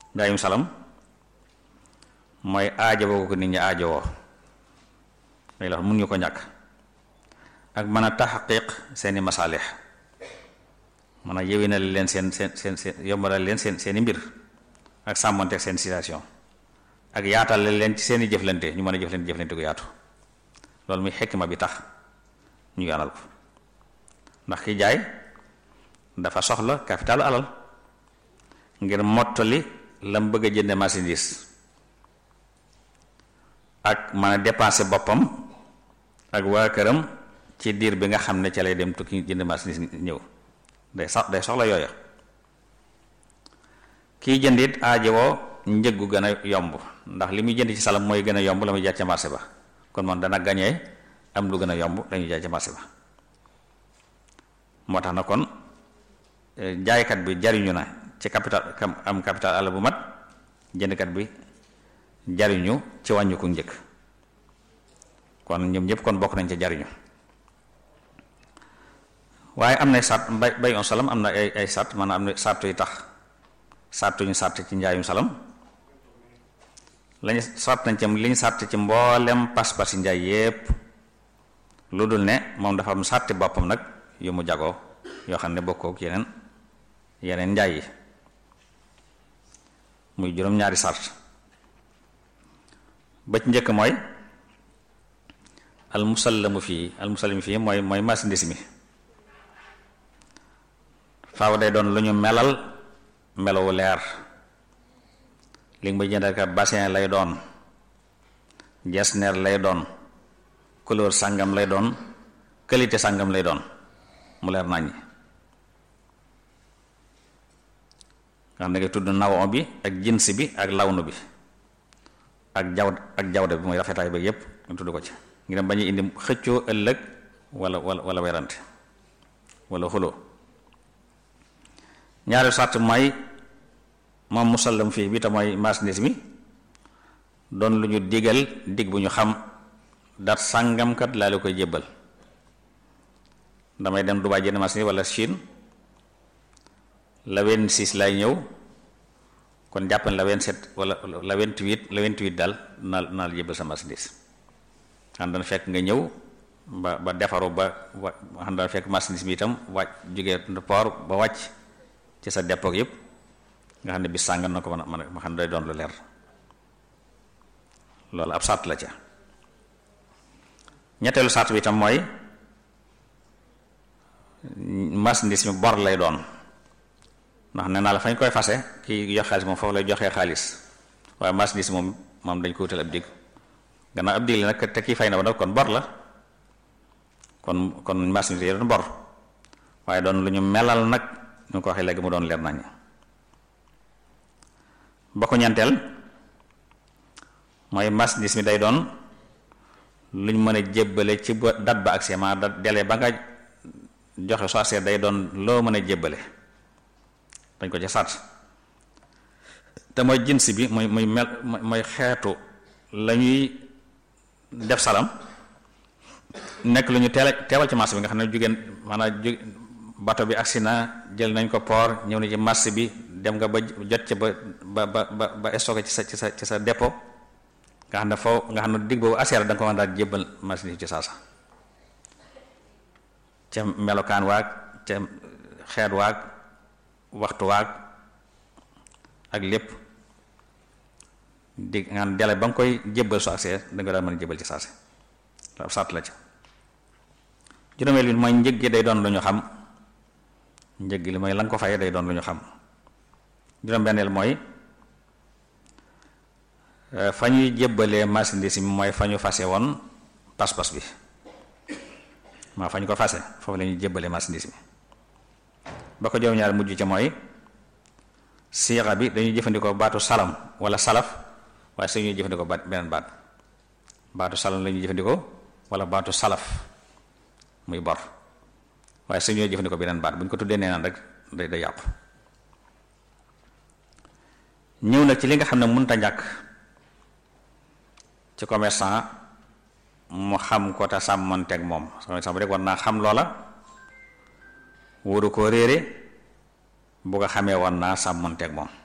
njaayum salam mooy aajowoo ko nit ñi aajowoo day la mun ñu ko ñàkk ak mën a taxaqiq seeni masaalix mën a yewinal leen seen seen seen seen yombalal leen seen seeni mbir ak sàmmonteeg seen situation ak yaatal leen ci seeni jëflante ñu mën a jëflante jëflante ko yaatu loolu muy xekk ma bi tax ñu yoonal ko ndax ki jaay dafa soxla capitalu alal ngir mottali lam bëgg a jënde marchandise ak mën a dépenser boppam ak waa këram ci diir bi nga xam ne ca lay dem tukki jënd marchandise ñëw day sax day soxla yooya kiy jënd it aajowoo njëggu gën a yomb ndax li muy jënd ci salam mooy gën a yomb la muy jaay ca marché ba kon moom dana gañee am lu gën a yomb la ñuy jaay ca marché ba moo tax na kon jaaykat bi jariñu na ci capital am capital àll bu mat jëndkat bi jariñu ci wàññiku njëkk kon ñoom ñëpp kon bokk nañ ca jariñu waaye am na sart bay bay on salam am na ay ay sart maanaam am na sart yu tax sart ñu sart ci njaayum salam lañu sart nañ ci li ñu sart ci mboolem pas-pas yi njaay yépp lu dul ne moom dafa am sarti boppam nag yu mu jagoo yoo xam ne bokkook yeneen yeneen njaay yi muy juróom-ñaari sart ba ci njëkk mooy al musallamu fii al musallamu fii mooy mooy marchandise mi faaw day doon lu ñu melal melowu leer li nga may jëndal ka bassin lay doon jesner lay doon couleur sàngam lay doon qualité sàngam lay doon mu leer naññi nga xam ne nga tudd nawon bi ak jins bi ak lawnu bi ak jaw ak jawde bi mooy rafetaay ba yépp nga tudd ko ci ngir bañu indi xëccoo ëllëg wala wala wala werante wala xuloo ñaari sart mooy moom musallam fii bi te mooy marchandise mi doon lu ñu digal dig bu ñu xam dat sàngamkat laa la koy jébbal damay dem Dubaay jënd marchandise wala Chine la wenn six lay ñëw kon jàpp la wenn sept wala la wenn huit la wenn huit daal naa naa la jébbal sa marchandise xam dana fekk nga ñëw ba ba defaru ba wa xam dana fekk marchandise bi itam wàcc jógee port ba wàcc ci sa dépôt yëpp nga xam ne bis sàngam na ko mën a mën a ma xam ne day doon lu leer loolu ab sart la ca ñetteelu sart bi itam mooy marchandise mi bor lay doon ndax nee naa la fañ koy fase kii jox xaalis moom foofu lay joxee xaalis waaye marchandise moom moom dañ ko wutal ab dig gannaaw ab dig la nag te kii fay na ba nag kon bor la kon kon marchandise yi doon bor waaye doon lu ñu melal nag ñu ko waxee léegi mu doon leer nañ ba ko ñanteel mooy marchandise mi day doon lu ñu mën a jébbale ci ba date ba ak ma dat délai ba nga joxe soo seet day doon loo mën a jébbale dañ ko ci sart te mooy jins bi muy muy mel mooy xeetu la ñuy def salam nekk lu ñu teel teewal ci marché bi nga xam ne jugéen maanaam ju bato bi agsi na jël nañ ko port ñëw na ci marché bi dem nga ba jot ci ba ba ba ba stocké ci sa ci sa ci sa dépôt nga xam ne foo nga xam ne digg boobu aseer da nga ko mën daal jébbal marché ci saasa ca melokaan waag ca xeet waag waxtu waag ak lépp di nga xam dele ba nga koy jébbal su agsee da nga daal mën a jébbal ci saase ab sàtt la ca juróomeel bi mooy njëg gi day doon lu ñu xam njëg gi li mooy la nga ko fayee day doon lu ñu xam juróom-benneel mooy fa ñuy jébbalee marchandise mi mooy fa ñu fase woon pas-pas bi maa fa ñu ko fase foofu la ñuy jébbalee marchandise mi ba ko juróom-ñaar mujj ca mooy siixa bi dañuy jëfandikoo baatu salam wala salaf waaye su ñuy jëfandikoo baat beneen baat baatu salam la ñuy jëfandikoo wala baatu salaf muy bor waaye su ñuy jëfandikoo beneen baat bu ñu ko tuddee nee naan rek day day yàqu ñëw na ci li nga xam ne mënta ñàkk ci commerçant mu xam ko te sàmmanteeg moom commerçant bu rek war naa xam loola wóoru koo réere bu ko xamee war naa sàmmanteeg moom